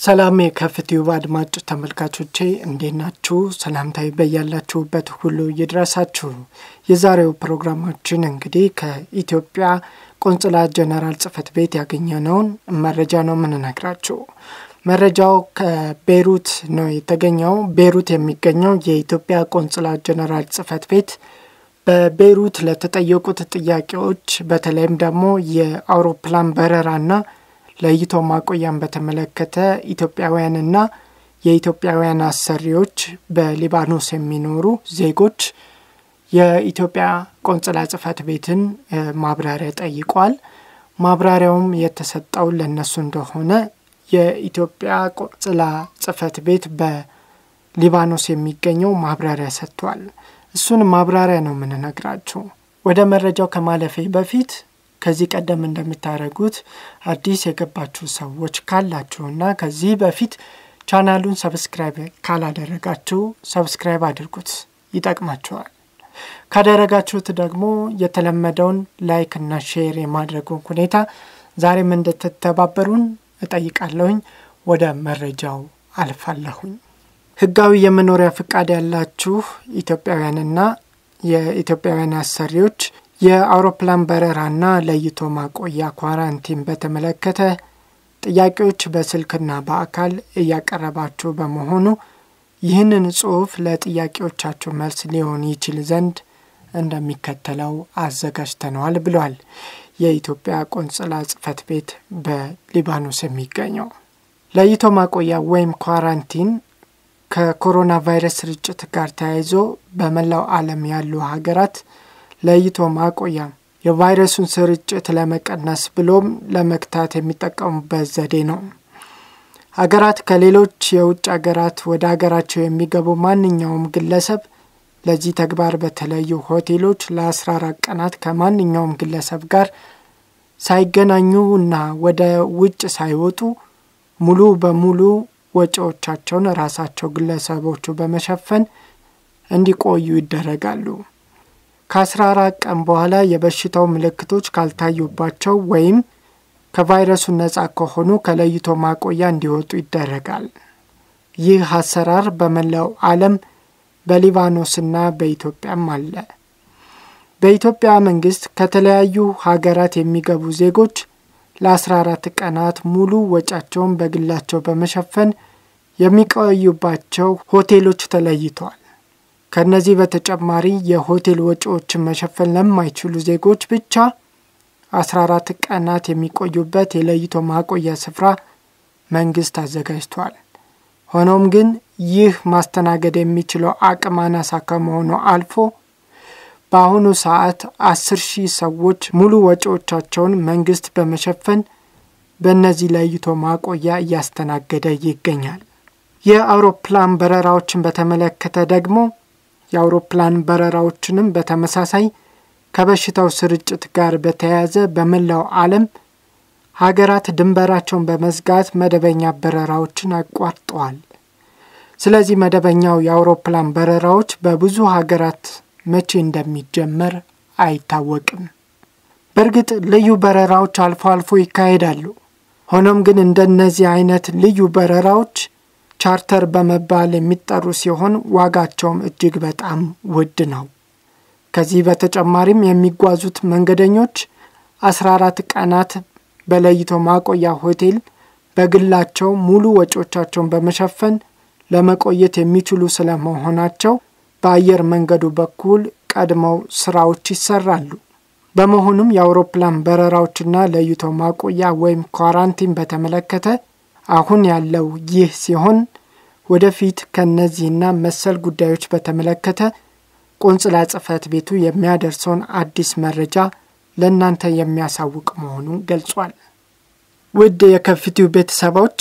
ሰላም የከፍትዩብ አድማጭ ተመልካቾቼ እንዴት ናችሁ? ሰላምታዊ በያላችሁበት ሁሉ ይድረሳችሁ። የዛሬው ፕሮግራማችን እንግዲህ ከኢትዮጵያ ቆንጽላ ጀነራል ጽሕፈት ቤት ያገኘነውን መረጃ ነው የምንነግራችሁ። መረጃው ከቤሩት ነው የተገኘው። ቤሩት የሚገኘው የኢትዮጵያ ቆንጽላ ጀነራል ጽሕፈት ቤት በቤሩት ለተጠየቁት ጥያቄዎች በተለይም ደግሞ የአውሮፕላን በረራና ለይቶ ማቆያን በተመለከተ ኢትዮጵያውያንና የኢትዮጵያውያን አሰሪዎች በሊባኖስ የሚኖሩ ዜጎች የኢትዮጵያ ቆንጽላ ጽሕፈት ቤትን ማብራሪያ ጠይቋል። ማብራሪያውም የተሰጠው ለእነሱ እንደሆነ የኢትዮጵያ ቆንጽላ ጽሕፈት ቤት በሊባኖስ የሚገኘው ማብራሪያ ሰጥቷል። እሱን ማብራሪያ ነው የምንነግራችሁ። ወደ መረጃው ከማለፌ በፊት ከዚህ ቀደም እንደምታደርጉት አዲስ የገባችሁ ሰዎች ካላችሁና ከዚህ በፊት ቻናሉን ሰብስክራይብ ካላደረጋችሁ ሰብስክራይብ አድርጉት፣ ይጠቅማችኋል። ካደረጋችሁት ደግሞ የተለመደውን ላይክ እና ሼር የማድረጉን ሁኔታ ዛሬም እንድትተባበሩን እጠይቃለሁኝ። ወደ መረጃው አልፋለሁኝ። ህጋዊ የመኖሪያ ፍቃድ ያላችሁ ኢትዮጵያውያንና የኢትዮጵያውያን አሰሪዎች የአውሮፕላን በረራና ለይቶ ማቆያ ኳራንቲን በተመለከተ ጥያቄዎች በስልክና በአካል እያቀረባችሁ በመሆኑ ይህንን ጽሑፍ ለጥያቄዎቻችሁ መልስ ሊሆን ይችል ዘንድ እንደሚከተለው አዘጋጅተነዋል ብሏል የኢትዮጵያ ቆንጽላ ጽሕፈት ቤት በሊባኖስ የሚገኘው። ለይቶ ማቆያ ወይም ኳራንቲን ከኮሮና ቫይረስ ስርጭት ጋር ተያይዞ በመላው ዓለም ያሉ ሀገራት ለይቶ ማቆያ የቫይረሱን ስርጭት ለመቀነስ ብሎም ለመግታት የሚጠቀሙበት ዘዴ ነው። ሀገራት ከሌሎች የውጭ ሀገራት ወደ ሀገራቸው የሚገቡ ማንኛውም ግለሰብ ለዚህ ተግባር በተለዩ ሆቴሎች ለ14 ቀናት ከማንኛውም ግለሰብ ጋር ሳይገናኙ እና ወደ ውጭ ሳይወጡ ሙሉ በሙሉ ወጪዎቻቸውን ራሳቸው ግለሰቦቹ በመሸፈን እንዲቆዩ ይደረጋሉ። ከ14 ቀን በኋላ የበሽታው ምልክቶች ካልታዩባቸው ወይም ከቫይረሱ ነፃ ከሆኑ ከለይቶ ማቆያ እንዲወጡ ይደረጋል። ይህ አሰራር በመላው ዓለም በሊባኖስና በኢትዮጵያም አለ። በኢትዮጵያ መንግስት ከተለያዩ ሀገራት የሚገቡ ዜጎች ለ14 ቀናት ሙሉ ወጫቸውን በግላቸው በመሸፈን የሚቆዩባቸው ሆቴሎች ተለይተዋል። ከነዚህ በተጨማሪ የሆቴል ወጪዎችን መሸፈን ለማይችሉ ዜጎች ብቻ 14 ቀናት የሚቆዩበት የለይቶ ማቆያ ስፍራ መንግስት አዘጋጅቷል። ሆኖም ግን ይህ ማስተናገድ የሚችለው አቅም አናሳ ከመሆኑ አልፎ በአሁኑ ሰዓት አስር ሺህ ሰዎች ሙሉ ወጪዎቻቸውን መንግስት በመሸፈን በእነዚህ ለይቶ ማቆያ እያስተናገደ ይገኛል። የአውሮፕላን በረራዎችን በተመለከተ ደግሞ የአውሮፕላን በረራዎችንም በተመሳሳይ ከበሽታው ስርጭት ጋር በተያያዘ በመላው ዓለም ሀገራት ድንበራቸውን በመዝጋት መደበኛ በረራዎችን አቋርጠዋል። ስለዚህ መደበኛው የአውሮፕላን በረራዎች በብዙ ሀገራት መቼ እንደሚጀመር አይታወቅም። በእርግጥ ልዩ በረራዎች አልፎ አልፎ ይካሄዳሉ። ሆኖም ግን እንደነዚህ አይነት ልዩ በረራዎች ቻርተር በመባል የሚጠሩ ሲሆን ዋጋቸውም እጅግ በጣም ውድ ነው። ከዚህ በተጨማሪም የሚጓዙት መንገደኞች 14 ቀናት በለይቶ ማቆያ ሆቴል በግላቸው ሙሉ ወጪዎቻቸውን በመሸፈን ለመቆየት የሚችሉ ስለመሆናቸው በአየር መንገዱ በኩል ቀድመው ስራዎች ይሰራሉ። በመሆኑም የአውሮፕላን በረራዎችና ለይቶ ማቆያ ወይም ኳራንቲን በተመለከተ አሁን ያለው ይህ ሲሆን ወደፊት ከነዚህና መሰል ጉዳዮች በተመለከተ ቆንጽላ ጽሕፈት ቤቱ የሚያደርሰውን አዲስ መረጃ ለእናንተ የሚያሳውቅ መሆኑን ገልጿል። ውድ የከፍትዩብ ቤተሰቦች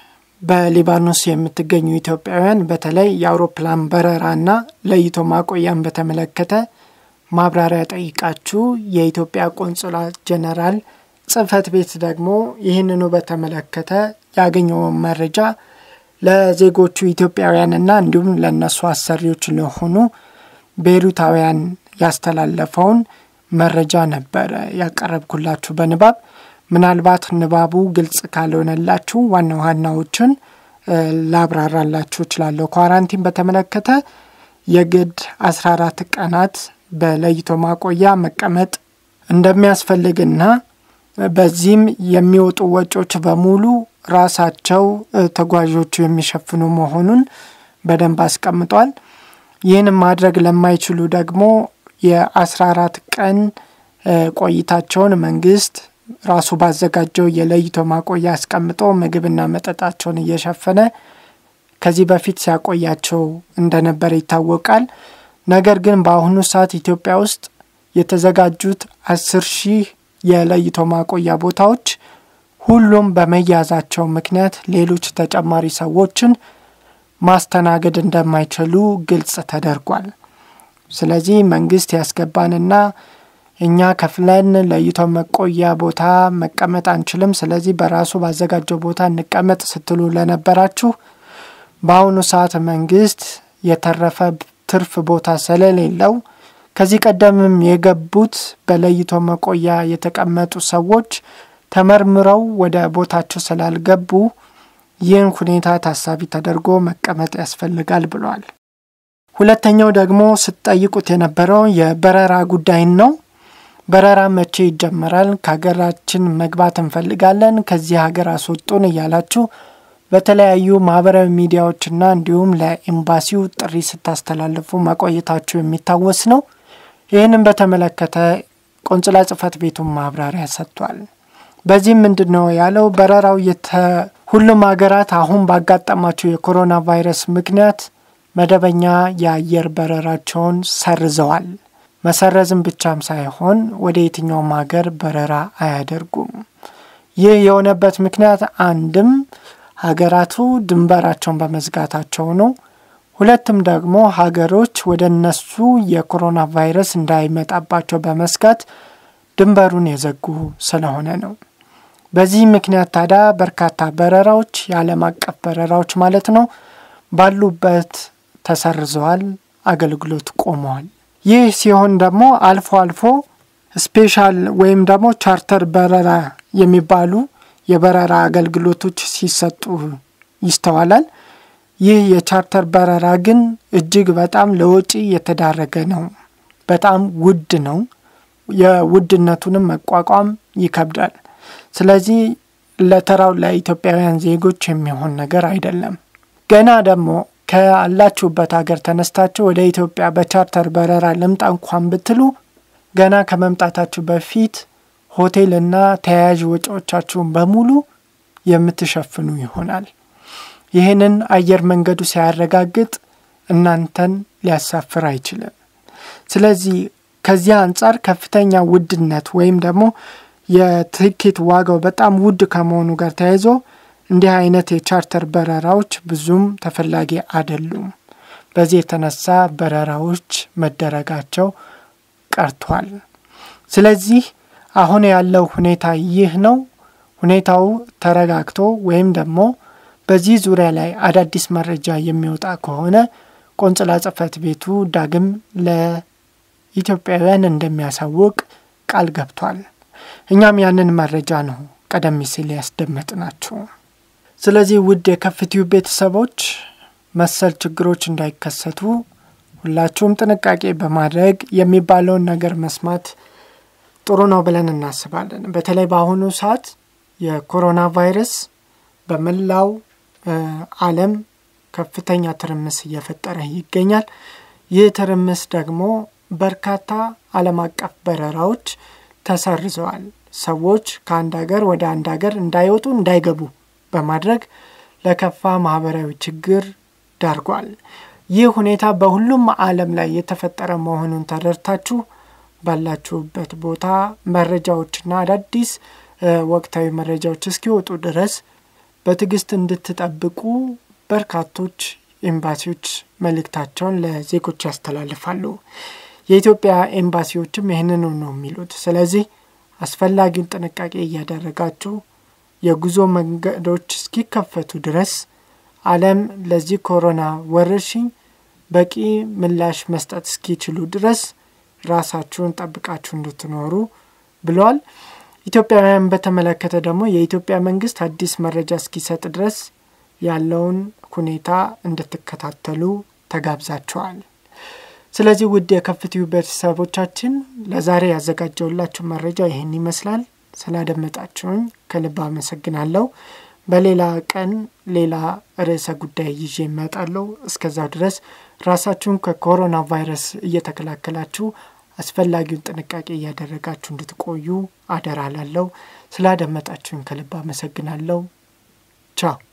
በሊባኖስ የምትገኙ ኢትዮጵያውያን በተለይ የአውሮፕላን በረራና ለይቶ ማቆያን በተመለከተ ማብራሪያ ጠይቃችሁ የኢትዮጵያ ቆንጽላ ጀነራል ጽሕፈት ቤት ደግሞ ይህንኑ በተመለከተ ያገኘውን መረጃ ለዜጎቹ ኢትዮጵያውያንና እንዲሁም ለእነሱ አሰሪዎች ለሆኑ ቤሩታውያን ያስተላለፈውን መረጃ ነበረ ያቀረብኩላችሁ በንባብ ምናልባት ንባቡ ግልጽ ካልሆነላችሁ ዋና ዋናዎችን ላብራራላችሁ እችላለሁ። ኳራንቲን በተመለከተ የግድ 14 ቀናት በለይቶ ማቆያ መቀመጥ እንደሚያስፈልግና በዚህም የሚወጡ ወጪዎች በሙሉ ራሳቸው ተጓዦቹ የሚሸፍኑ መሆኑን በደንብ አስቀምጧል። ይህንም ማድረግ ለማይችሉ ደግሞ የ14 ቀን ቆይታቸውን መንግስት ራሱ ባዘጋጀው የለይቶ ማቆያ አስቀምጦ ምግብና መጠጣቸውን እየሸፈነ ከዚህ በፊት ሲያቆያቸው እንደነበር ይታወቃል። ነገር ግን በአሁኑ ሰዓት ኢትዮጵያ ውስጥ የተዘጋጁት አስር ሺህ የለይቶ ማቆያ ቦታዎች ሁሉም በመያዛቸው ምክንያት ሌሎች ተጨማሪ ሰዎችን ማስተናገድ እንደማይችሉ ግልጽ ተደርጓል። ስለዚህ መንግስት ያስገባንና እኛ ከፍለን ለይቶ መቆያ ቦታ መቀመጥ አንችልም፣ ስለዚህ በራሱ ባዘጋጀው ቦታ እንቀመጥ ስትሉ ለነበራችሁ በአሁኑ ሰዓት መንግስት የተረፈ ትርፍ ቦታ ስለሌለው ከዚህ ቀደምም የገቡት በለይቶ መቆያ የተቀመጡ ሰዎች ተመርምረው ወደ ቦታቸው ስላልገቡ ይህን ሁኔታ ታሳቢ ተደርጎ መቀመጥ ያስፈልጋል ብሏል። ሁለተኛው ደግሞ ስትጠይቁት የነበረው የበረራ ጉዳይን ነው። በረራ መቼ ይጀመራል? ከሀገራችን መግባት እንፈልጋለን፣ ከዚህ ሀገር አስወጡን እያላችሁ በተለያዩ ማህበራዊ ሚዲያዎችና እንዲሁም ለኤምባሲው ጥሪ ስታስተላልፉ መቆየታችሁ የሚታወስ ነው። ይህንም በተመለከተ ቆንጽላ ጽሕፈት ቤቱን ማብራሪያ ሰጥቷል። በዚህም ምንድን ነው ያለው? በረራው ሁሉም ሀገራት አሁን ባጋጠማቸው የኮሮና ቫይረስ ምክንያት መደበኛ የአየር በረራቸውን ሰርዘዋል። መሰረዝም ብቻም ሳይሆን ወደ የትኛውም ሀገር በረራ አያደርጉም። ይህ የሆነበት ምክንያት አንድም ሀገራቱ ድንበራቸውን በመዝጋታቸው ነው። ሁለትም ደግሞ ሀገሮች ወደ እነሱ የኮሮና ቫይረስ እንዳይመጣባቸው በመስጋት ድንበሩን የዘጉ ስለሆነ ነው። በዚህ ምክንያት ታዲያ በርካታ በረራዎች የዓለም አቀፍ በረራዎች ማለት ነው ባሉበት ተሰርዘዋል፣ አገልግሎት ቆመዋል። ይህ ሲሆን ደግሞ አልፎ አልፎ ስፔሻል ወይም ደግሞ ቻርተር በረራ የሚባሉ የበረራ አገልግሎቶች ሲሰጡ ይስተዋላል። ይህ የቻርተር በረራ ግን እጅግ በጣም ለወጪ የተዳረገ ነው። በጣም ውድ ነው። የውድነቱንም መቋቋም ይከብዳል። ስለዚህ ለተራው ለኢትዮጵያውያን ዜጎች የሚሆን ነገር አይደለም። ገና ደግሞ ካላችሁበት ሀገር ተነስታችሁ ወደ ኢትዮጵያ በቻርተር በረራ ልምጣ እንኳን ብትሉ ገና ከመምጣታችሁ በፊት ሆቴልና ተያያዥ ወጪዎቻችሁን በሙሉ የምትሸፍኑ ይሆናል። ይህንን አየር መንገዱ ሲያረጋግጥ እናንተን ሊያሳፍር አይችልም። ስለዚህ ከዚያ አንጻር ከፍተኛ ውድነት ወይም ደግሞ የትኬት ዋጋው በጣም ውድ ከመሆኑ ጋር ተያይዞ እንዲህ አይነት የቻርተር በረራዎች ብዙም ተፈላጊ አይደሉም። በዚህ የተነሳ በረራዎች መደረጋቸው ቀርቷል። ስለዚህ አሁን ያለው ሁኔታ ይህ ነው። ሁኔታው ተረጋግቶ ወይም ደግሞ በዚህ ዙሪያ ላይ አዳዲስ መረጃ የሚወጣ ከሆነ ቆንጽላ ጽሕፈት ቤቱ ዳግም ለኢትዮጵያውያን እንደሚያሳውቅ ቃል ገብቷል። እኛም ያንን መረጃ ነው ቀደም ሲል ያስደመጥናችሁ። ስለዚህ ውድ የከፍትዩ ቤተሰቦች መሰል ችግሮች እንዳይከሰቱ ሁላችሁም ጥንቃቄ በማድረግ የሚባለውን ነገር መስማት ጥሩ ነው ብለን እናስባለን። በተለይ በአሁኑ ሰዓት የኮሮና ቫይረስ በመላው ዓለም ከፍተኛ ትርምስ እየፈጠረ ይገኛል። ይህ ትርምስ ደግሞ በርካታ ዓለም አቀፍ በረራዎች ተሰርዘዋል። ሰዎች ከአንድ ሀገር ወደ አንድ ሀገር እንዳይወጡ እንዳይገቡ በማድረግ ለከፋ ማህበራዊ ችግር ዳርጓል። ይህ ሁኔታ በሁሉም ዓለም ላይ የተፈጠረ መሆኑን ተረድታችሁ ባላችሁበት ቦታ መረጃዎችና አዳዲስ ወቅታዊ መረጃዎች እስኪወጡ ድረስ በትዕግስት እንድትጠብቁ በርካቶች ኤምባሲዎች መልእክታቸውን ለዜጎች ያስተላልፋሉ። የኢትዮጵያ ኤምባሲዎችም ይህንኑ ነው የሚሉት። ስለዚህ አስፈላጊውን ጥንቃቄ እያደረጋችሁ የጉዞ መንገዶች እስኪከፈቱ ድረስ ዓለም ለዚህ ኮሮና ወረርሽኝ በቂ ምላሽ መስጠት እስኪችሉ ድረስ ራሳችሁን ጠብቃችሁ እንድትኖሩ ብለዋል። ኢትዮጵያውያን በተመለከተ ደግሞ የኢትዮጵያ መንግስት አዲስ መረጃ እስኪሰጥ ድረስ ያለውን ሁኔታ እንድትከታተሉ ተጋብዛችኋል። ስለዚህ ውድ የከፍትዩ ቤተሰቦቻችን ለዛሬ ያዘጋጀውላችሁ መረጃ ይህን ይመስላል። ስላደመጣችሁኝ ከልብ አመሰግናለሁ። በሌላ ቀን ሌላ ርዕሰ ጉዳይ ይዤ እመጣለሁ። እስከዛው ድረስ ራሳችሁን ከኮሮና ቫይረስ እየተከላከላችሁ አስፈላጊውን ጥንቃቄ እያደረጋችሁ እንድትቆዩ አደራ ላለው። ስላደመጣችሁኝ ከልብ አመሰግናለሁ። ቻው